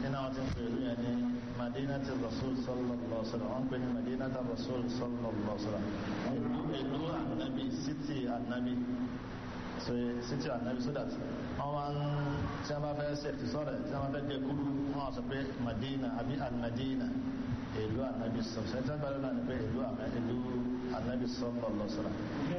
iná wọn ti ń pè ìlú yẹn ní madinati rasul sallallahu alaihi wasallam wọn pè ní madinati rasul sallallahu alaihi wasallam ìlú anabi city anabi so city anabi so that wọn wá ń tí wọn bá fẹ́ ṣètì sọ̀rọ̀ tí wọn bá fẹ́ dẹkùrú wọn wá sọ pé madina àbí almadina ìlú anabi sọ ṣe tí wọn bá lọ náà ni pé ìlú ìlú anabi sallallahu alaihi wasallam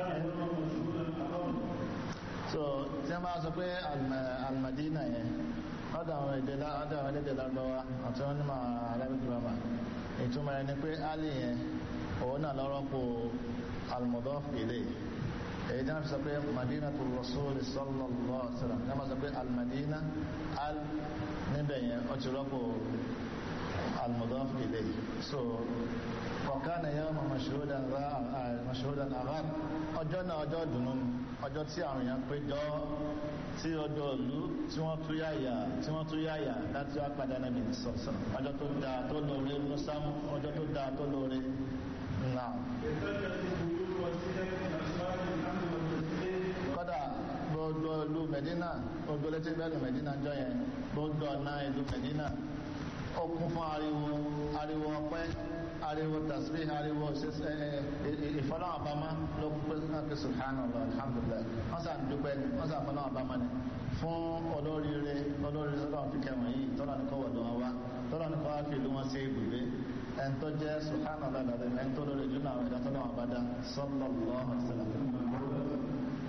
so tí wọn bá sọ pé almadina yẹn ọ̀dọ̀ àwọn èdè ọ̀dọ̀ àwọn èdè lárúbáwá àti wọn ní ma arabic grammar ìtumọ̀ ẹni pé ali yẹn òun náà lọ́rọ́ pò almudaf ilay èyí tí wọn fi sọ pé madina tó rasul sallallahu alaihi wasallam tí wọn sọ pé almadina al níbẹ̀ yẹn ó ti rọ́pò almudaf ilay so kọ̀ọ̀kan yẹn wọn mashhudan mashhudan aghar ọjọ́ náà ọjọ́ dùnú ọjọ́ tí àwọn èèyàn péjọ tí ọjọ́ ìlú tí wọ́n tú yáyà tí wọ́n tú yáyà láti wá padà níbi ìsọ̀sọ̀ ọjọ́ tó dáa tó lóore musamu ọjọ́ tó dáa tó lóore náà. kọ́dà gbogbo ìlú Medina gbogbo létí bẹ́ẹ̀ lù Medina jọ yẹn gbogbo ọ̀nà ìlú Medina ó kún fún ariwo ariwo ọpẹ́ ariwo tasbih ariwo ìfọlọ́ àbámá ló pé náà subhanallah alhamdulillah wọ́n sàn dúpẹ́ wọ́n sàn fọlọ́ àbámá ni fún olóríire olóríire sọ́dọ̀ fi kẹwọ̀n yìí tọ́lá ní kọ́ wọ̀dọ̀ wọn wá tọ́lá ní kọ́ wá fi ìlú wọn sí ibùgbé ẹn tó jẹ́ subhanallah lọ́dọ̀ ẹn tó lórí ìlú náà ẹ̀dá tọ́lá wọn bá dá sallallahu alaihi wasallam.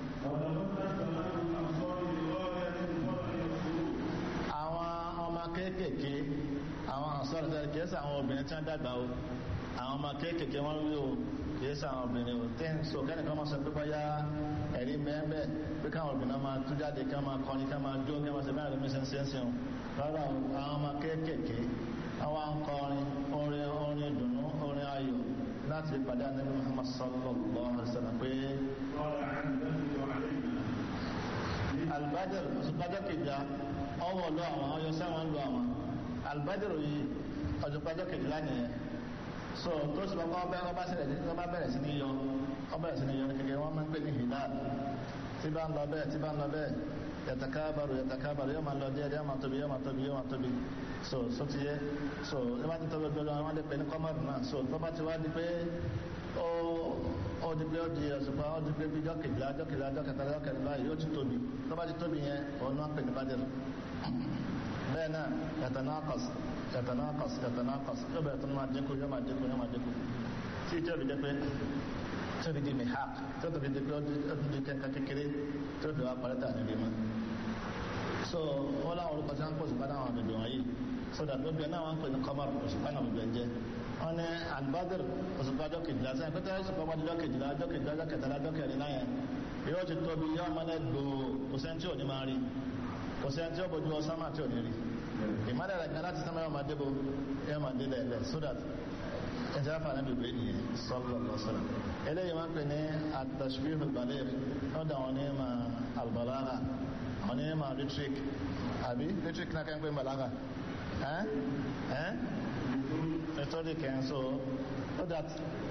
àwọn ọmọ kéékèèké àwọn àǹsọ́rọ̀ tẹ́lẹ̀ kìí sí àwọn obìnrin tí wọ́n dàgbà o àwọn ọmọ kéékèèké wọ́n rí o kìí sí àwọn obìnrin o tí ń so kẹ́nìkan máa sọ pé bọ́yá ẹ̀rí mẹ́ẹ́bẹ́ pé káwọn obìnrin máa tú jáde ká máa kọrin ká máa jó ká máa ṣe bẹ́ẹ̀ lómi ṣẹ́ńṣẹ́ńṣẹ́ o rárá o àwọn ọmọ kéékèèké àwọn akọrin orin orin ìdùnnú orin ayọ̀ láti pàdé Ànábì Muhammad sallallahu alaihi wasallam pé albadr ọ̀sùnpájọ́ kejìlá ọwọ́ lọ àwọn ọyọ sẹ́wọ̀n lọ àwọn albadr yìí ọ̀sùnpájọ́ kejìlá nìyẹn so tó sì bọ́ ọba ọba bẹ̀rẹ̀ sí ní yọ ọba bẹ̀rẹ̀ sí ní yọ kékeré wọ́n máa ń pè ní hilal tí bá ń lọ bẹ́ẹ̀ tí bá ń lọ bẹ́ẹ̀ yàtàkábàrò yàtàkábàrò yóò máa lọ díẹ̀ díẹ̀ máa tóbi yóò máa tóbi yóò máa tóbi so so ti yẹ so ẹ bá ti tóbi gbọdọ wọn lè pè ní kọmọdù náà so tó bá ti wá di pé ó ó di pé ó di ọ̀sùnpá ó di pé bí jọ́ kejìlá jọ́ kejìlá jọ́ kẹtàlá jọ́ kẹtàlá yóò ti tóbi tó bá ti tóbi yẹn òun náà pè ní bàdìrì bẹ́ẹ̀ náà yàtànákọ̀s yàtànákọ̀s yàtànákọ̀s yóò bẹ̀rẹ̀ tó máa dínkù yóò máa dínkù yóò máa dínkù tí ìjọ bi jẹ́ pé tó fi di mihaq tó fi di pé ó di kẹ́kẹ́ kékeré tó fi wá parẹ́tà níbi mọ́ so wọ́n láwọn orúkọ tí wọ́n ń pọ̀ sípá náà àbẹ̀bẹ̀ wọ̀nyí so that lóbi náà wọ́n ń pè ní kọ́mọ̀r òṣùpá náà bẹ̀bẹ̀ jẹ́ wọ́n ní albadir òṣùpá ọjọ́ kejìlá sẹ́yìn pété òṣùpá ọjọ́ ọjọ́ kejìlá ọjọ́ kejìlá ọjọ́ kẹtàlá ọjọ́ kẹrin náà yẹn yóò ti tóbi yóò máa lẹ́ gbòó kò sẹ́ni tí ò ní máa rí kò sẹ́ni tí ó bójú ọ sámà tí ò ní rí ìmọ̀lẹ̀ rẹ̀ kan láti sámà yóò máa débò yóò máa dé lẹ́lẹ̀ so that ẹ̀jẹ̀ afa náà bèbè nìyẹn sallallahu alaihi wasallam eléyìí máa ń pè ní at-tashbih al-baligh lọ́dọ̀ àwọn ní ma al-balagha àwọn ní ma rhetoric àbí rhetoric náà kẹ́ ń pè ń balagha ẹ́ ẹ́ rhetoric ẹ̀ so so that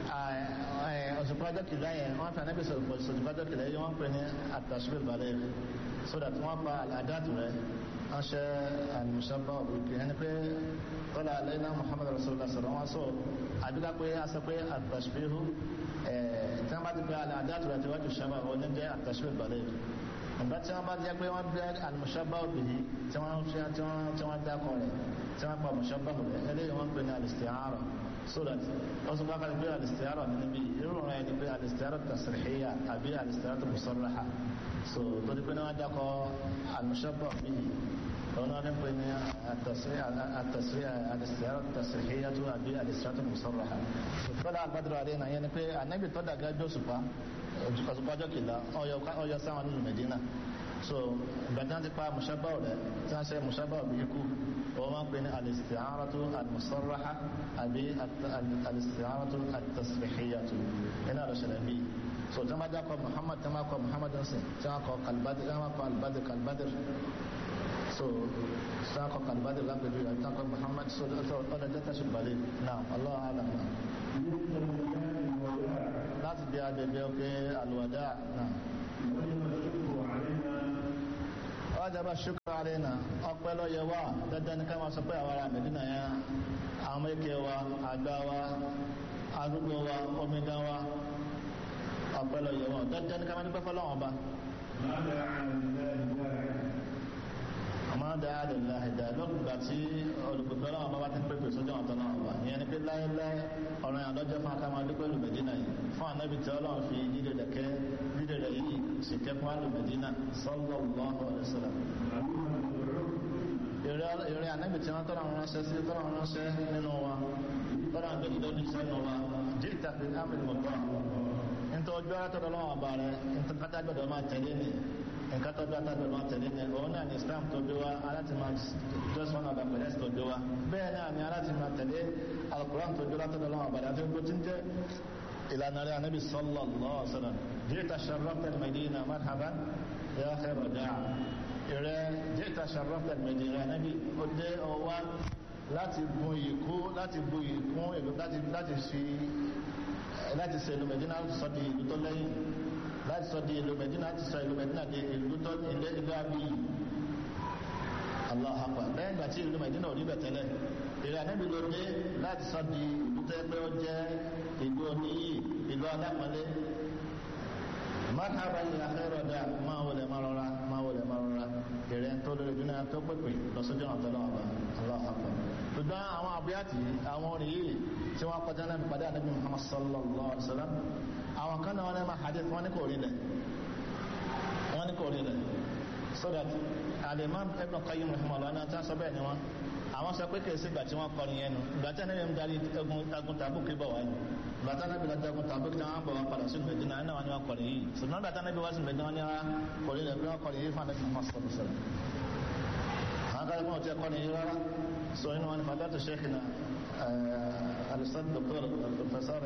ọ̀sùnpájọ́ kìlá yẹn wọ́n fẹ́ anábì ọ̀sùnpájọ́ kìlá yẹn wọ́n pè ní at-tashbih al-baligh so that wọ́n pa àdáàtù rẹ̀ wọ́n ṣe àlùmùsọ́bà òkè ẹni pé tọ́lá alẹ́nà Muhammad rasulullah sọ̀rọ̀ wọn sọ àbíká pé a sọ pé àtàṣbíhù tí wọ́n bá ti pé àdáàtù rẹ̀ tí wọ́n ti ṣàbà wọn ní jẹ́ àtàṣbíhù balẹ̀ ìgbà tí wọ́n bá jẹ́ pé wọ́n bẹ́ àlùmùsọ́bà òkè yìí tí wọ́n ṣe tí wọ́n dákọ̀ rẹ̀ tí wọ́n pa àlùmùsọ́bà rẹ̀ eléyìí wọ́n pè ní al-isti'ara so that wọ́n sọ pé pé al-isti'ara ní níbi irú rẹ̀ ni pé al-isti'ara tasrihiyya àbí al-isti'ara musarraha so torí pé wọ́n dákọ̀ àlùmùsọ́bà yìí هنا نقول التصريح التصريح الاستعارة التصريحية أبي الاستعارة المصرحة طلع البدر علينا يعني في النبي طلع قال جوسفا ọ̀sùpá ọjọ́ kìlá ọyọ sáwọn nínú Medina so ìgbàdán ti pa mushabba rẹ̀ tí wọ́n ṣe mushabba bí ikú wọ́n máa ń pè ní al-isti'aratu al-musarraha àbí al-isti'aratu at-tasrihiyatu iná lọ ṣẹlẹ̀ bí so tí wọ́n bá dákọ̀ Muhammad tí wọ́n bá kọ Muhammad nsìn tí wọ́n kọ kalbadir tí wọ́n kọ albadir kalbadir so sako kalbadir la bedu ya tako muhammad so so oda jata shubali na allah alam na láti bí adẹ̀bẹ̀ ọkẹ́ alwada na wọ́n wájábá ṣúkọ́ àrẹ́nà ọpẹ́ lọ́yẹ wà dandan ní ká máa sọ pé àwọn ará mẹ́dínà yẹn àwọn èké wa àgbà wa arúgbó wa omidan wa ọpẹ́ lọ́yẹ wà dandan ní ká máa dúpẹ́ fọlọ́wọ́n ba. àmọ́ dáa lè la ẹ̀dá lọ́gbà tí olùkùnkùn ọlọ́wọ́n bá bá ti ń pèpè sójú àwọn tọ́lọ́wọ́n ba ìyẹn ni pé láéláé ọ̀rọ̀ yẹn lọ́jọ́ fún akáwọn adúpẹ́ lù mẹ́dínà yìí fún ànábì tí ọlọ́run fi dídè dẹ̀kẹ́ dídè rẹ̀ yìí sì kẹ́kọ̀ọ́ àlù mẹ́dínà sallallahu alaihi wasallam ìrẹ́ ànábì tí wọ́n tọ́ra wọn ránṣẹ́ sí tọ́ra wọn ránṣẹ́ nínú wa tọ́ra wọn gbẹ̀dẹ̀ lójú sẹ́nu wa jíìtà fi ámìlì mọ̀tọ́ nítorí ọjọ́ látọ̀dọ̀ lọ́wọ́ àbá rẹ̀ nítorí kátà gbọ́dọ̀ máa tẹ̀lé ni nǹkan tó bí atágbẹ̀ máa tẹ̀lé ní òun náà ni islam tó bí wa aláti máa just one of the pẹ̀lẹ́sì tó bí wa bẹ́ẹ̀ náà ni aláti máa tẹ̀lé alukuran tó bí látọ̀dọ̀ lọ́wọ́ àbàdà àti gbogbo tí ń jẹ́ ìlànà rẹ̀ anábì sallallahu alaihi wasallam jita sharrafta al-madina marhaban ya khayra da'a ìrẹ́ jita sharrafta al-madina anábì ó dé ọwá láti gun ìkú láti gun ìkún ìlú láti fi láti ṣe ìlú Medina sọ di ìlú tó lẹ́yìn láti sọ di ìlú Medina láti sọ ìlú Medina di ìlú tó ilé ìlú àbí Allah akbar lẹ́yìn ìgbà tí ìlú Medina ò rí bẹ̀ tẹ́lẹ̀ ìrẹ́ anábì ló dé láti sọ di ìlú tó ẹgbẹ́ ó jẹ́ ìlú oníyì ìlú alápọ̀lẹ́ marhaba ya khairu da máa wọlé máa rọra máa wọlé máa rọra ìrẹ́ tó lórí ìdúná tó pèpè lọ́sọ́jọ́ àwọn tọ́lọ́ ọba Allah akbar ṣùgbọ́n àwọn àbúyàtì àwọn orin yìí tí wọ́n kọjá náà pàdé ànábì Muhammad sallallahu alaihi wasallam àwọn kan náà wọ́n ní ma hadith wọ́n ní kò rí lẹ̀ wọ́n ní kò rí lẹ̀ so that al-Imam Ibn Qayyim rahimahullah náà tí wọ́n sọ bẹ́ẹ̀ ni wọ́n àwọn sọ pé kìí sí ìgbà tí wọ́n kọrin yẹn nu ìgbà tí ànábì ń darí agun tàbùkì bọ̀ wáyé ìgbà tí ànábì darí agun tàbùkì tí wọ́n bọ̀ wá padà sí Mẹdínà náà wọ́n ní wọ́n kọrin yìí ṣùgbọ́n ìgbà tí ànábì wá sí Mẹdínà wọ́n ní wọ́n kọrin lẹ̀ bí wọ́n kọrin yìí fún ànábì Muhammad sallallahu alaihi wasallam àwọn kan kọ́ ọ̀tí ẹ̀kọ́ ni yìí rárá so inú wọn ni fàdátù sheikhina al-ustad doctor professor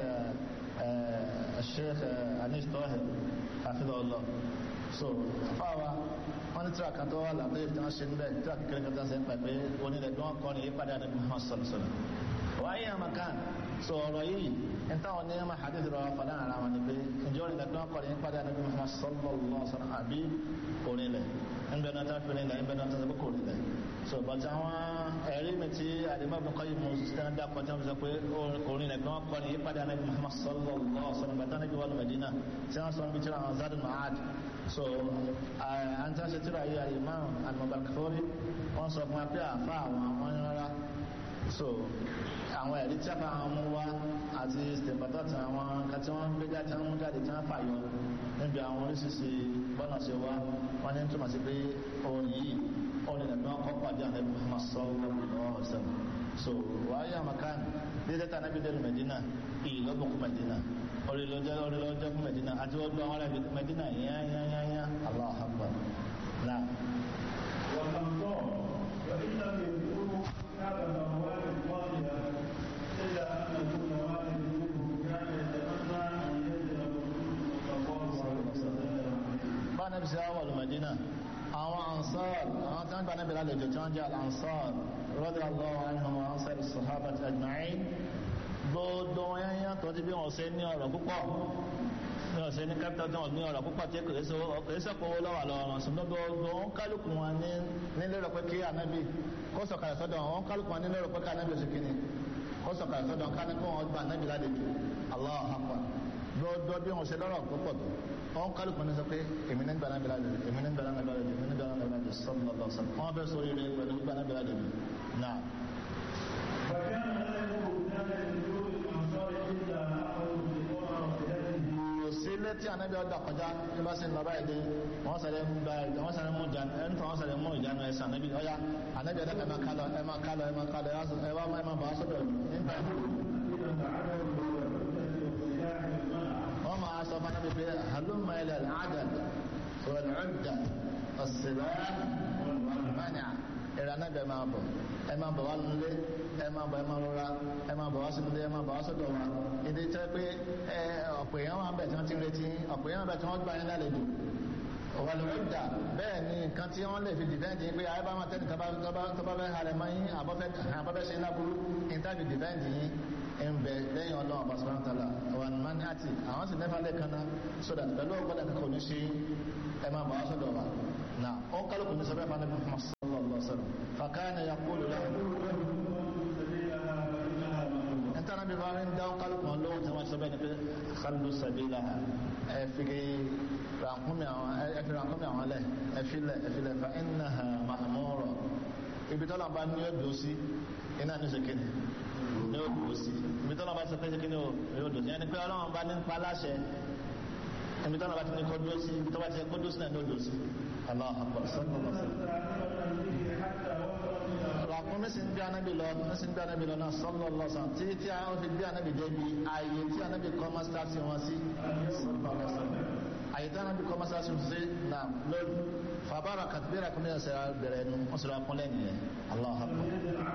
sheikh anish tohir hafidhahullah so fáwa wọn ní tíra kan tó wà lábẹ́ tí wọ́n ṣe níbẹ̀ tíra kékeré kan tó ń ṣe ń pẹ̀ pé onílẹ̀ bí wọ́n kọ́ ni yípadà ànábì Muhammad sallallahu alaihi wasallam wáyé àmàkàn so ọ̀rọ̀ yìí ń táwọn ní ẹmà hadith rọ fàdán ara wọn ni pé ìjọ onílẹ̀ bí wọ́n kọ́ ni yípadà ànábì Muhammad sallallahu alaihi wasallam àbí onílẹ̀ ń bẹ náà tá fi nílẹ̀ ń bẹ náà tá sọ pé kò nílẹ̀ so bàtà àwọn ẹ̀rí mi tí àdìmọ́ bí kọ́ yìí mo sì tẹ́ dá pọ̀tẹ́ mi sọ pé orin rẹ̀ bí wọ́n kọ́ ni yípadà ànábì Muhammad sallallahu alaihi wasallam bàtà ànábì wà ní Medina tí wọ́n sọ níbi tí wọ́n Zadul Ma'ad so an ta ṣe tíra yìí al-Imam al-Mubarakfuri wọ́n sọ fún wa pé àfa àwọn àwọn rárá so àwọn ẹ̀rí tí a fa àwọn mú wá àti stèpàtà tí àwọn nǹkan tí wọ́n gbé jáde tí wọ́n mú jáde tí wọ́n fàyọ níbi àwọn oríṣiríṣi bọ́nà ṣe wá wọ́n ní túmọ̀ sí pé orin yìí orin ẹ̀mí wọn kọ́ pàdé àlẹ́ Muhammad sallallahu alaihi wasallam so wàá makan dídé tá anábì dẹ́nu Medina ìlọ́bùn kú Medina orí lọ́jọ́ orí lọ́jọ́ fún Medina àti wọ́n gbọ́ àwọn ará Medina yányányányá Allahu Akbar náà. والأنصار وإن لم يذكروا كتاب الأموال الفاضلة إلا أن كل واحد منهم كان يتمنى أن يجد الرسول صلى الله عليه وسلم bá nàbì sí àwọn olùmọ̀dínà àwọn ansar àwọn tí wọ́n gbà nàbì lálejò tí wọ́n jẹ́ al-ansar radiyallahu anhum wa ansar as-sahabati ajma'in gbogbo wọn yẹn yẹn tó ti bí wọn ṣe ní ọ̀rọ̀ púpọ̀ ní ọ̀sẹ̀ ní kápítà tí wọ́n ní ọ̀rọ̀ púpọ̀ tí kìí sọ́pọ̀ owó lọ́wọ́ lọ́wọ́ wọn ṣùgbọ́n gbogbo wọn kálukú wọn ní nílẹ̀ pé kí ànábì kó sọ̀kalẹ̀ sọ́dọ̀ wọn kálukú wọn nílẹ̀ pé kí ànábì oṣù kìíní kó sọ̀kalẹ̀ sọ́dọ̀ wọn kálukú wọn gba ànábì lálejò Allahu akbar gbogbo bí wọn ṣe lọ́rọ̀ púpọ̀ tó wọn kálukú ní sọ pé èmi ní gba ànábì lálejò èmi ní gba ànábì lálejò èmi ní gba ànábì lálejò sallallahu alaihi wasallam wọn fẹ́ sọ oríire pẹ̀lú gba ànábì lálejò náà. فكان لا يكون كان لنزول الأنصار إلا أخذوا بقرى وحدته sílé tí anabi ọdọ kọjá ní bá sì ń lọ báyìí dé wọn sàlẹ ń gba ẹ wọn sàlẹ mú ìjánu ẹ ń tọ́ wọn sàlẹ mú ìjánu ẹ sàn anabi ọyá anabi ọdọ ẹ máa kálọ ẹ máa kálọ ẹ máa kálọ ẹ wá ẹ máa bọ̀ wá sọ́dọ̀ nígbà إذا تعالوا بالعدة والسلاح والمنع wọn máa sọ fún anabi pé halumma ila al-adad wal-udda as-silah wal-mani' ìrìn anabi ẹ máa bọ̀ ẹ máa bọ̀ wá nílé ẹ máa bọ̀ ẹ máa rọra ẹ máa bọ̀ wá sínú ilé ẹ máa bọ̀ wá sọ́dọ̀ wa ìdí tẹ́ pé ẹ ọ̀pọ̀ èèyàn wà ń bẹ̀ tí wọ́n ti ń retí ọ̀pọ̀ èèyàn wà ń bẹ̀ tí wọ́n gbà yín lálejò wàlúùdà bẹ́ẹ̀ ni nǹkan tí wọ́n lè fi dìbẹ́ǹdì pé ayé bá máa tẹ́lẹ̀ tó bá fẹ́ halẹ̀ mọ́ yín àbọ́fẹ́ ṣe láburú ìtàbí dìbẹ́ǹdì yín ń bẹ lẹ́yìn ọlọ́run ọba sọ́rọ́ tààlà wà ní mani àti àwọn sì mẹ́fà lẹ́ẹ̀kan náà sódà pẹ̀lú ọgbọ́dà kankan ní ṣe ẹ máa bọ̀ wá sọ́dọ̀ wa náà ó kálukú ní sọ́bẹ̀ fún anábì muhammad sallallahu alaihi wasallam fakana yaqulu lahu ẹ̀ntà náà bí fáwọn dáwọn kálukú wọn lóhun tí wọ́n sọ́bẹ̀ ní pé khallu sabilaha ẹ fi rànkúnmí àwọn ẹ fi rànkúnmí àwọn lẹ̀ ẹ fi lẹ̀ ẹ fi lẹ̀ fa innaha ma'mura ibi tọ́lá bá ní ọdún sí iná ní ṣèkéde ní ọdún sí ibi tọ́lá bá ti pẹ́ ṣèkéde ní ọdún sí ẹni pé ọlọ́run bá ní pa láṣẹ ibi tọ́lá bá ti ní kọ́ dúró sí ibi tọ́lá ti kọ́ dúró sí náà ní ọdún sí Allahu akbar sallallahu alaihi wasallam ràkúnmí sí ń gbé anábì lọ ní sí ń gbé anábì lọ náà sallallahu alaihi wasallam tí tí a fi gbé anábì débi ààyè tí anábì kọ́ mọ́sításí wọn sí sallallahu alaihi wasallam àyè tí anábì kọ́ mọ́sításí wọn sí náà lórí fàbára kàtìbí ràkúnmí ẹ̀sẹ̀ bẹ̀rẹ̀ ẹnu wọ́n sì ràkúnlẹ̀ nìyẹn Allahu akbar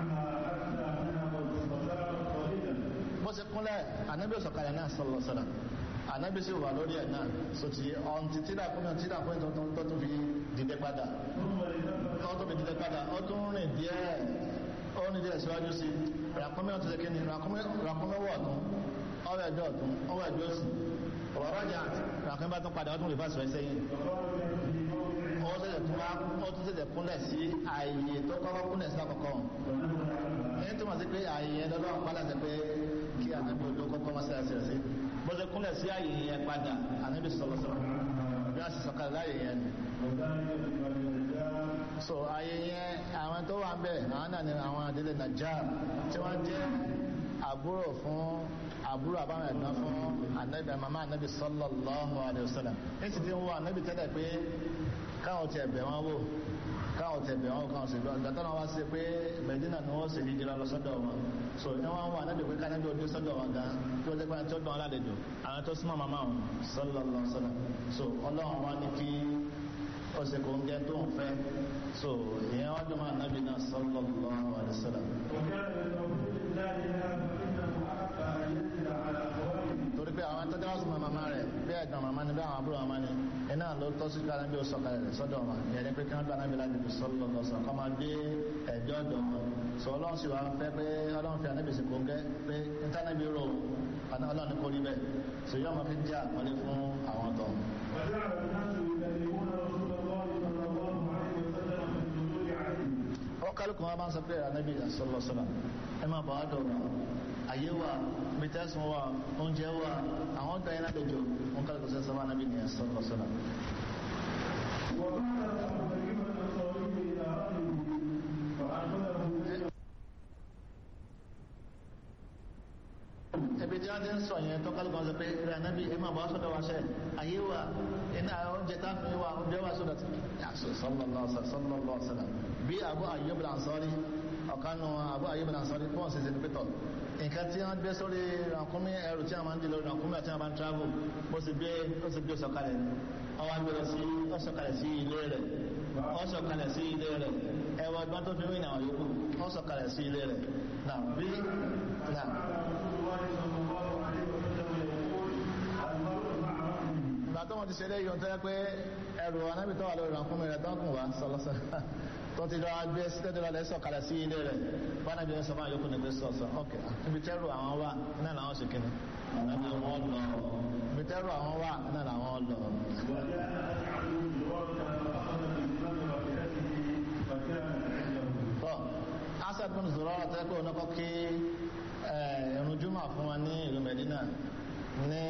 bó ṣe kúnlẹ̀ anábì sọ̀kalẹ̀ náà sallallahu alaihi wasallam anábì sì wà lórí ẹ̀ náà so ti ọ̀n ti tí ràkúnmí tí ràkúnmí tó tún fi dìde padà ó tún fi dìde padà ó tún rìn díẹ̀ ó ní díẹ̀ síwájú sí ràkúnmí ọ̀tún ṣe ní ràkúnmí wọ̀ ọ̀tún ọwọ́ ẹ̀jọ́ ọ̀tún ọwọ́ ẹ̀jọ́ òsì ọ̀rọ̀ jà ràkúnmí bá tún padà ó tún lè fà sọ ẹsẹ̀ yìí ó tẹ̀sẹ̀ tún wá ó tún tẹ̀sẹ̀ kúnlẹ̀ sí ààyè tó kọ́kọ́ kúnlẹ̀ sí àkọ́kọ́ ẹni tó mọ̀ sí pé ààyè yẹn lọ́dọ̀ àwọn pálẹ̀ pé kí ànábì odò kọ́kọ́ mọ́ sí àṣẹ sí bó ṣe kúnlẹ̀ sí ààyè yẹn padà ànábì sọ̀rọ̀ sọ̀rọ̀ bí wọ́n sì sọ̀kalẹ̀ láàyè yẹn ni so ayé yẹn àwọn tó wà ń bẹ̀ àwọn náà ni àwọn àdílé Najjar tí wọ́n jẹ́ àbúrò fún àbúrò àbáwọn ẹ̀gbọ́n fún anabi mama anabi sallallahu alayhi wa sallam ní ti ti ń wọ anabi tẹ́lẹ̀ pé káwọn ti ẹ̀bẹ̀ wọn wò káwọn ti ẹ̀bẹ̀ wọn káwọn sì lọ ìgbà tó náà wá sí pé Medina ni wọ́n sì ní jìnnà lọ sọ́dọ̀ wọn so ní wọ́n wọ anabi pé kánabi ò dé sọ́dọ̀ wọn gan tí wọ́n jẹ́ pé tí ó dán aládejò àwọn tó súnmọ́ mama wọn sallallahu alayhi wa sallam so ọlọ́run wá ní kí ó sì kò ń gẹ́ tó ń fẹ́ so ìyẹn wájú máa nábi náà sallallahu alaihi wasallam torí pé àwọn tọ́jú ọ̀sùn màmá rẹ̀ bí ẹ̀gbọ́n màmá ni bí àwọn àbúrò màmá ni iná ló tọ́ sí kára bí ó sọ̀kalẹ̀ rẹ̀ sọ́dọ̀ wọn ìyẹn ni pé kí wọ́n gbà náà bí láti fi sallallahu alaihi wasallam kọ́ máa gbé ẹ̀jọ́ ọ̀dọ̀ wọn sọ ọlọ́run sì wá fẹ́ pé ọlọ́run fi ànábì sí kò ń gẹ́ pé ìtànàbí rò ọlọ́run kò rí bẹ́ẹ̀ sọ yóò máa fi jẹ́ àpọ́nlé fún àwọn ọ̀tọ̀ kálukú wọn bá ń sọ pé ànábì sọlọsọlọ ẹ máa bọ̀ ádọ̀ wà ayé wà mẹtẹ́sùn wà oúnjẹ wà àwọn ọ̀gá yẹn ládẹjọ wọn kálukú sọ sọ ànábì ní sọlọsọlọ. ẹbí tí wọ́n ti ń sọ yẹn tó kálukú wọn sọ pé rẹ ànábì ẹ máa bọ̀ sọ́dọ̀ wa ṣẹ́ ayé wà iná oúnjẹ tá a fi wà oúnjẹ wà sọ́dọ̀ tí sallallahu sallallahu sallam bí Abu Ayyub al-Ansari ọ̀kanu Abu Ayyub al-Ansari fún ọ̀sẹ̀ ìsìn pẹ̀tọ̀ nǹkan tí wọ́n gbé sórí rànkúnmí ẹrù tí wọ́n máa ń di lórí rànkúnmí àti wọ́n máa ń travel bó sì gbé ó sì gbé sọ̀kalẹ̀ ọwọ́ agbèrè sí ó sọ̀kalẹ̀ sí ilé rẹ̀ ó sọ̀kalẹ̀ sí ilé rẹ̀ ẹwà ọgbọ́n tó fi wí náà yòókù ó sọ̀kalẹ̀ sí ilé rẹ̀ náà bí náà. ìgbà tó wọn ti ṣe lé yóò tẹ́ pé ẹrù anábì tó wà lórí rànkúnmí rẹ̀ tó ń kùn wá sọlọ́sọ tó ti lọ gbé tẹ́tẹ́ lọ lẹ́sọ̀ kalẹ̀ sí ilé rẹ̀ bánà bí wọ́n sọ máa yókù ní pé sọ̀sọ̀ ok ibi tẹ́rù àwọn wà náà làwọn ṣe kíni àná wọn lọ ibi tẹ́rù àwọn wà náà làwọn lọ. tọ́ asad bin Zurara tẹ́ pé onákọ́ kí ẹ̀rùn jùmọ̀ fún wa ní ìlú Medina ní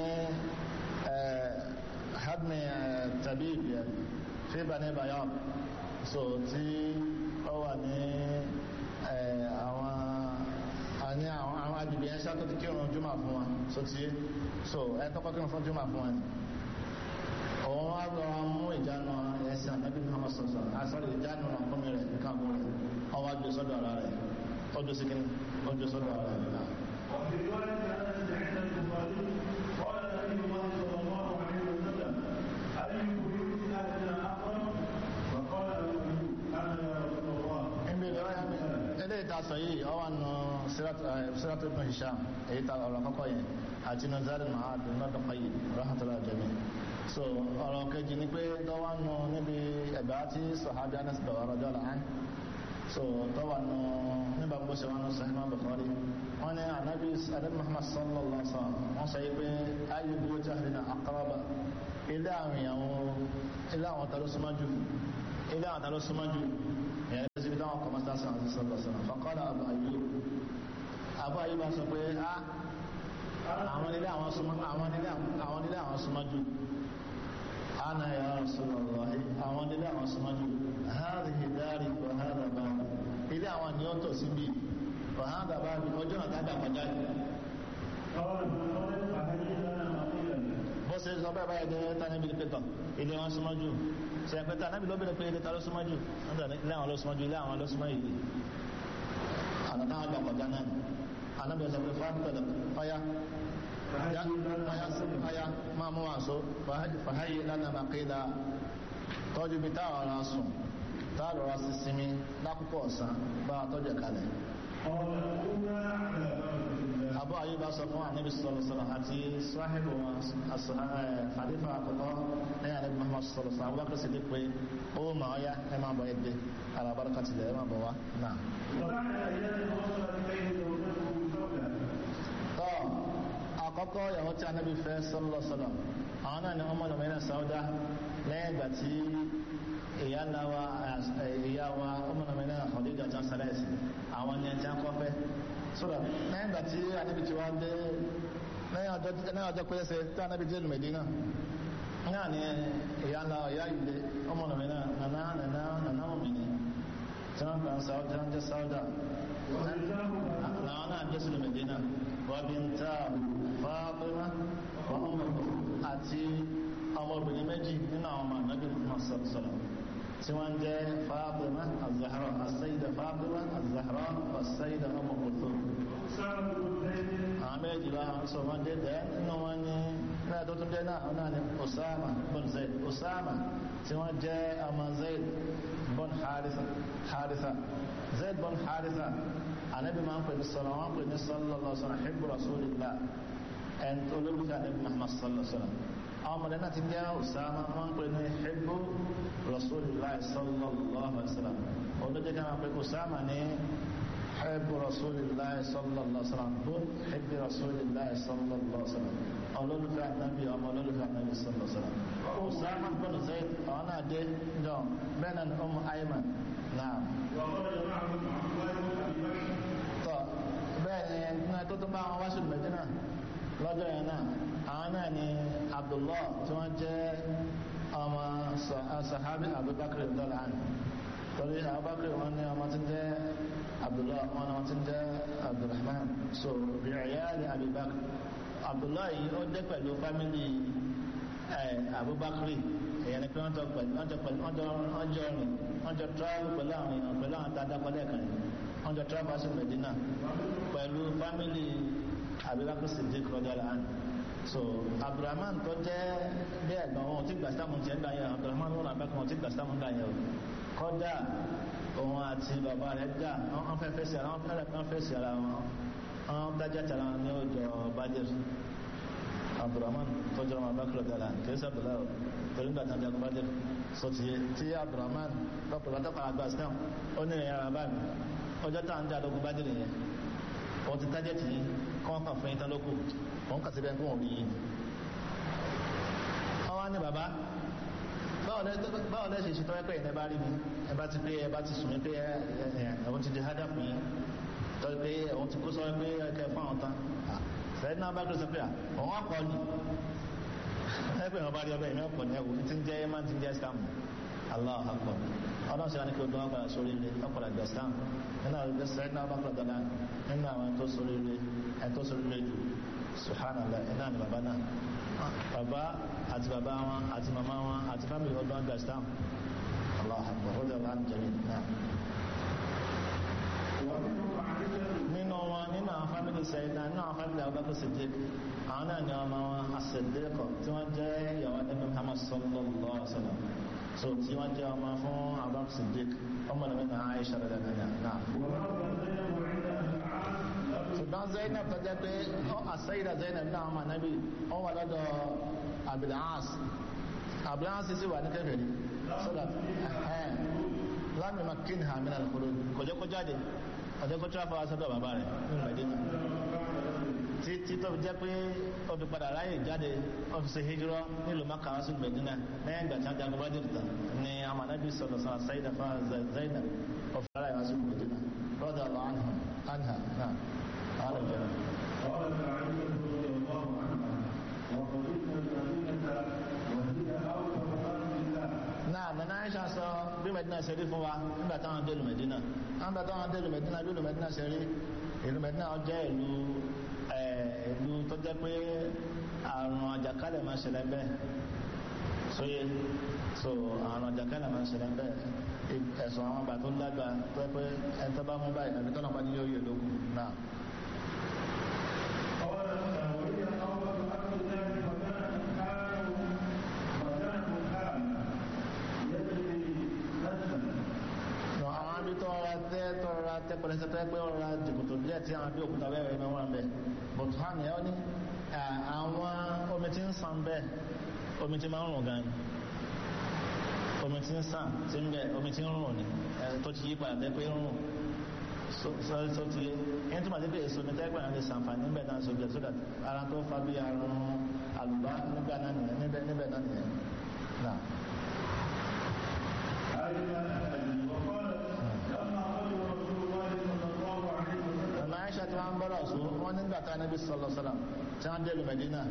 hadmi tabib fi Bani Bayan so tí ó wà ní àwọn àní àwọn agbègbè yẹn ṣáà tó ti kírun jùmọ̀ fún wa so tí so ẹ tọ́kọ́ kírun fún jùmọ̀ fún wa ni òun wá lọ mú ìjánu ẹsẹ̀ ànábì Muhammad sọ̀sọ̀ àsọ̀rọ̀ ìjánu ọkùnmi rẹ̀ nǹkan kún rẹ̀ ọwọ́ gbé sọ́dọ̀ ara rẹ̀ ọjọ́ sí kíní ọjọ́ sọ́dọ̀ ara rẹ̀ náà. وفي رواية أنس عند البخاري قال النبي الله صلى الله عليه وسلم أي بيوت أهلنا أقرب فقال له أنا يا رسول الله níbi ìrọ̀yà mi eléyìí ta sọ yìí ọwọ́ nù sírátù ibn Hisham èyí ta ọ̀rọ̀ kọ́kọ́ yẹn àti nù zari mahad nọ́dọ̀ kọ́yì rahmatullahi jami so ọ̀rọ̀ kejì ni pé tọ́wọ́ nù níbi ẹ̀bẹ̀ àti sọ̀hábí anas bẹ̀rẹ̀ ọ̀rọ̀ jọ́la án so tọ́wọ́ nù nígbà bó ṣe wọn sọ ìmọ̀ Bukhari wọn ni anabi anabi Muhammad sallallahu alaihi wa sallam wọn sọ yìí pé ayé bí ó ti àfihàn aqraba ilé àwọn ìyàwó ilé àwọn tàbí súnmọ́jú ilé àwọn tàbí súnmọ́ jù ìyẹn lè síbi táwọn kọmọ sáà sàn àti sọ́lọ̀ sọ́lọ̀ fọ́kọ́lá Abu Ayyub Abu Ayyub bá sọ pé á àwọn ilé àwọn súnmọ́ àwọn ilé àwọn ilé àwọn súnmọ́ jù ana ya Rasulullah àwọn ilé àwọn súnmọ́ jù hadhihi dari wa hadha babi ilé àwọn ni ó tọ̀ síbi wa hadha babi ọjọ́ náà tágbà kọjá yìí bó ṣe sọ bẹ́ẹ̀ báyìí dé tánàbí ní pẹ́tọ̀ ilé wọn súnmọ́ jù ṣe é pẹ́tọ̀ anábì ló bẹ̀rẹ̀ pé ilé ta ló súnmọ́ jù ilé àwọn ló súnmọ́ jù ilé àwọn ló súnmọ́ yìí àná táwọn gbà kọjá náà anábì sọ pé fáwọn pẹ̀lú ọyá ọyá máa mú àṣọ fàáyé lánàá bàkídà tọ́jú bí táwọn ará sùn táwọn ará sí sinmi lákòókò ọ̀sán bá a tọ́jú kalẹ̀ abu ayyuba sọ fún anabi sọlọ sọlọ àti sahibu khalifa àkọ́kọ́ ní anabi muhammad sọlọ sọlọ abubakar sì dé pé ó mà ọ ya ẹ máa bọ ẹ dé alabaraka tilẹ̀ ẹ máa bọ wá náà. tọ́ àkọ́kọ́ ìyàwó tí anabi fẹ́ sọlọ sọlọ àwọn náà ni ọmọ lọ́mọdé sáúdà lẹ́yìn ìgbà tí ìyá ńlá wa ìyá wa ọmọ lọ́mọdé Khadija jẹ́ sálẹ̀sì àwọn ni ẹja kọ́fẹ́ sọ́dọ̀ lẹ́yìn ìgbà tí anábì ti wá dé lẹ́yìn ọjọ́ pẹ́ẹ́sẹ̀ tí anábì dé lùmẹ̀dínà náà ni ìyá ńlá ìyá ìlé ọmọ lọ́mọdé nàná nàná nàná òmìnir tí wọ́n kàn sáúdà ń jẹ́ sáúdà làwọn náà dé sí lùmẹ̀dínà wọ́n bí ń ta Fátímà wọ́n ọmọ àti ọmọbìnrin méjì nínú àwọn ọmọ ànábì Muhammad sallallahu tí wọ́n jẹ́ Fátímà az-Zahra as-Sayyida Fátímà az-Zahra was-Sayyida Umm Kulthum àwọn méjì bá wọn sọ wọn dé dẹ nínú wọn ní náà tó tún dé náà wọn náà ní Usama bin Zayd Usama tí wọ́n jẹ́ ọmọ Zayd bin Haritha Haritha Zayd bin Haritha ànábì máa ń pè ní sọlọ wọn pè ní sallallahu alaihi wasallam hibbu rasulillah ẹn tó lóbi ànábì Muhammad sallallahu alaihi wasallam àwọn ọmọdé náà ti jẹ́ Usama wọn ń pè ní hibbu rasulillah sallallahu alaihi wasallam olóde kan pé Usama ní hibbu rasulillah sallallahu alaihi wasallam bó hibbu rasulillah sallallahu alaihi wasallam olólùfẹ́ ànábì ọmọ olólùfẹ́ ànábì sallallahu alaihi wasallam Usama bin Zayd àwọn náà dé jọ bẹ́ẹ̀ náà ni Umm Ayman náà tọ́ bẹ́ẹ̀ ni ẹni tó tó bá wọn wá sí Mẹ́dínà lọ́jọ́ yẹn náà àwọn náà ni Abdullah tí wọ́n jẹ́ ọmọ sahabi Abubakar dọ́làn torí Abubakar wọn ní ọmọ tí ń jẹ́ Abdullah wọn ni wọn tí ń jẹ́ Abdulrahman so bí ìyáàlì Abubakar Abdullah yìí ó dé pẹ̀lú fámìlì Abubakar èyàn ni pé wọ́n jọ pẹ̀lú wọ́n jọ pẹ̀lú wọ́n jọ wọ́n jọ rìn wọ́n jọ travel pẹ̀lú àwọn èèyàn pẹ̀lú àwọn tá a dákọ̀ lẹ́ẹ̀kan yìí wọ́n jọ travel sí Medina pẹ̀lú fámìlì Abubakar Siddiq rọ́jàlá hàn so Abdulrahman tó jẹ́ bí ẹ̀gbọ́n wọn ti gbà sáàmù tiẹ̀ gbà yẹn Abdulrahman wọn àbẹ́kọ̀ wọn ti gbà sáàmù gbà yẹn o kọ́dà òun àti bàbá rẹ̀ dà wọ́n fẹ́ fẹ́ sí ara wọn fẹ́rẹ̀ kan fẹ́ sí ara wọn wọ́n dájá tara wọn ní ọjọ́ bàjẹ́ Abdulrahman tó jẹ́ ọmọ abakar dala kìí sí Abdullahi torí gbà tàbí agbá jẹ́ so ti tí Abdulrahman lọ́pọ̀ bá tọ́kọ̀ àgbà Islam ó ní ìyára bá mi ọjọ́ tá à ń jà lógún bá jẹ́ yẹn wọ́n ti tájẹ́ tì í kọ́ wọn kàn fún yín tán lókù wọ́n kà sí bẹ́ẹ̀ kó wọ́n rí yín wọ́n wá ní bàbá báwo lẹ́ ṣe ṣe tọ́ pé ẹ̀ bá rí mi ẹ bá ti pé ẹ bá ti sùn mí pé ẹ̀wọ̀n ti di hádà fún yín tọ́ pé ẹ̀wọ̀n ti kó sọ pé ẹ̀kẹ́ fún àwọn tán sẹ́yìn náà bá gbé sọ pé àwọn akọ ni ẹgbẹ́ ìwọ̀n bá rí ọbẹ̀ ìmọ̀ ọ̀pọ̀ ní ẹ̀wò tí ń jẹ́ máa ti ń jẹ́ scam Allah akọ ọlọ́run sọ́yà ní kí o dán ọgbà sórí ilé ọ̀pọ̀lá ìgbà scam nínú àwọn ìgbà sẹ́yìn náà bá gbọ́ dọ́là nínú àwọn ẹni tó sórí ilé ẹni tó sórí ilé jù subhanallah iná ni bàbá náà bàbá àti bàbá wọn àti màmá wọn àti fámìlì ọdún ọgbà scam Allah akọ ó dẹ̀ wà ní jẹ́mi náà nínú wọn nínú àwọn fámìlì sẹ́yìnà nínú àwọn fámìlì Abubakar Siddiq àwọn náà ni ọmọ wọn asẹ̀dẹ́kọ̀ tí wọ́n jẹ́ ìyàwó ẹni Muhammad sallallahu alaihi wasallam so tí wọ́n jẹ́ ọmọ fún Abubakar Siddiq ọmọ ní mẹ́ta Aisha rẹ̀ lẹ́nà náà. ṣùgbọ́n Zainab tó jẹ́ pé àṣẹ́yìdà Zainab náà ọmọ anábì ó wà lọ́dọ̀ Abil-As Abil-As sì wà ní kẹfẹ́ sọ́dọ̀ lámì makin ha mìíràn kúrò kò jẹ́ kó jáde ọjọ́ kó tíráfà wá sọ́dọ̀ bàbá rẹ̀ nínú Mẹ́dínà títí tó fi jẹ́ pé ó fi padà ráyè jáde ó fi ṣe hijrọ́ nílùú Mákà wá sí Mẹ́dínà lẹ́yìn ìgbà tí wọ́n jagun Badr tán ni amanabi sọ̀rọ̀ sọ̀rọ̀ sayida fún Zainab ó fi ráyè wá sí Mẹ́dínà rọ́dà lọ anha anha náà àwọn ọ̀jọ̀ قالت عائشة رضي الله عنها وقدمنا المدينة وهي أوفر أرض الله náà nana Aisha sọ bí Mẹ́dínà ṣe rí fún wa nígbà táwọn dé ìlú Mẹ́dínà nígbà táwọn dé ìlú Mẹ́dínà bí ìlú Mẹ́dínà ṣe rí ìlú Mẹ́dínà ó jẹ́ ìlú ẹ̀, ìlú tó jẹ́ pé àrùn àjàkálẹ̀ máa ń ṣẹlẹ̀ bẹ́ẹ̀ sóye so àrùn àjàkálẹ̀ máa ń ṣẹlẹ̀ bẹ́ẹ̀ ì- ẹ̀sùn àwọn àgbà tó lágbà tó jẹ́ pé ẹni tó bá mú báyìí àbí tọ́nà bá ní yóò yẹ lókun náà. قالت وهي أوفر أرض الله وكانت حال وكانت حال يجري نجما nọ àwọn abí tó ọra tẹ tó ọra tẹ pẹlẹsẹ tẹ pé ọra jìbùtò díẹ̀ tí àwọn abí òkúta wẹwẹ ní wọn bẹ bọtú hàn yẹn ó ní à, àwọn omi tí ń sàn bẹ́ẹ̀ omi tí máa ń rùn gan ni omi tí ń sàn tí ń bẹ omi tí ń rùn ni ẹ, tó ti yí padà tẹ pé ń rùn so so so ti yé yẹn tó máa tẹ pé èso ní tẹgbẹ́ náà lè sàǹfààní níbẹ̀ náà so jẹ so that ara tó fa bí àrùn àlùbá nígbà náà nìyẹn níbẹ̀ níbẹ̀ náà nìyẹn náà. وقالت لما قدم رسول الله صلى الله عليه وسلم ọ̀nà aisha tí wọ́n ń bọ́rọ̀ sọ wọ́n nígbà tá níbi sọ̀lọ̀ sọ̀lọ̀ tí wọ́n dé lu Medina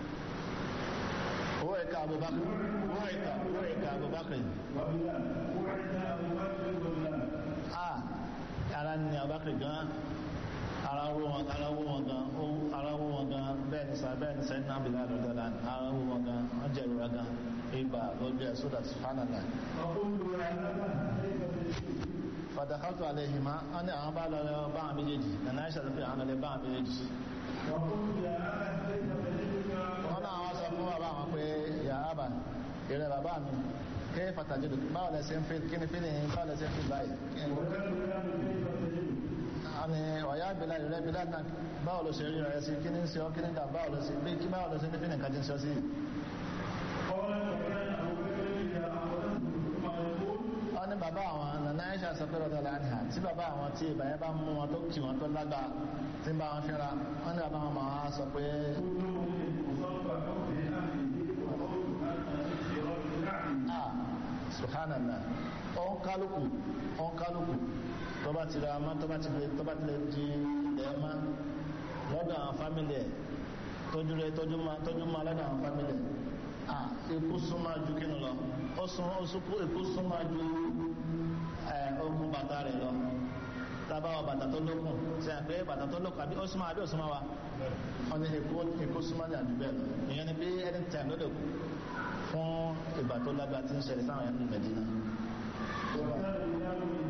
owó ẹ̀ka Abubakar owó ẹ̀ka owó ẹ̀ka Abubakar وبلال وعد أبو بكر وبلال a ara ni Abubakar gan ara wo wọn ara wo wọn gan ó- ara wo wọn gan bẹ́ẹ̀ ni sá bẹ́ẹ̀ ni sẹ́yìn náà bìlá lọ́dọ̀ la ara wo wọn gan wọ́n jẹ́ ìrora gan ibà lójú ẹ̀ sódà subhanallah فقلت يا أبا كيف تجد fàdàkàtù àlehìmá wọ́n ní àwọn bá lọ bá àwọn méjèèjì nana aisha sọ pé àwọn lọ bá àwọn méjèèjì وقلت يا أبا كيف تجدك wọ́n náà wọ́n sọ fún bàbá àwọn pé yà á bà ìrẹ́ bàbá mi kí fàtàjì dùn báwo lẹ ṣe ń fi kí ni fi ni báwo lẹ ṣe ń fi báyìí kí ni وكان بلال كيف تجدك àmì ọ̀yá bìlá ìrẹ́ bìlá náà báwo ló ṣe rí rẹ̀ sí kí ni ń ṣe ọ́ kí ni ń dà báwo ló ṣe bí kí báwo ló ṣe ní fi ni nǹkan ti ń ṣe ọ́ sí. قال وكان أبو بكر إذا أخذته ثم يقول wọ́n ní bàbá àwọn nana aisha sọ pé rọ́dọ̀ láàrin tí bàbá àwọn tí ìbà yẹn bá mú wọn tó kì wọn tó lágbà tí ń bá wọn fínra wọ́n ní bàbá wọn máa sọ pé كل مصاب في أهله وقول أن اشتراك نعم ah subhanallah ọ̀n kálukú ọ̀n kálukú tó bá ti ra ọmọ tó bá ti lè tó bá ti lè di ẹ̀ẹ́má lọ́dọ̀ àwọn fámìlì ẹ̀ tọ́jú rẹ̀ tọ́jú ma tọ́jú ma lọ́dọ̀ àwọn fámìlì ẹ̀ ah ikú súnmọ́ ju kí ni lọ ó sún ó sún ikú súnmọ́ ju ẹ̀ okùn bàtà rẹ̀ lọ tábà wọ bàtà tó lókun ṣe àpé bàtà tó lókun àbí ó súnmọ́ àbí ó súnmọ́ wa wọ́n ní ikú ikú súnmọ́ ní àdúgbò ẹ̀ lọ ìyẹn ni bí ẹni tẹ̀ ló lè kú fún ìgbà tó lágbára tí ń ṣẹlẹ̀ sáwọn ẹ̀mí Mẹ́dínà. وكان بلال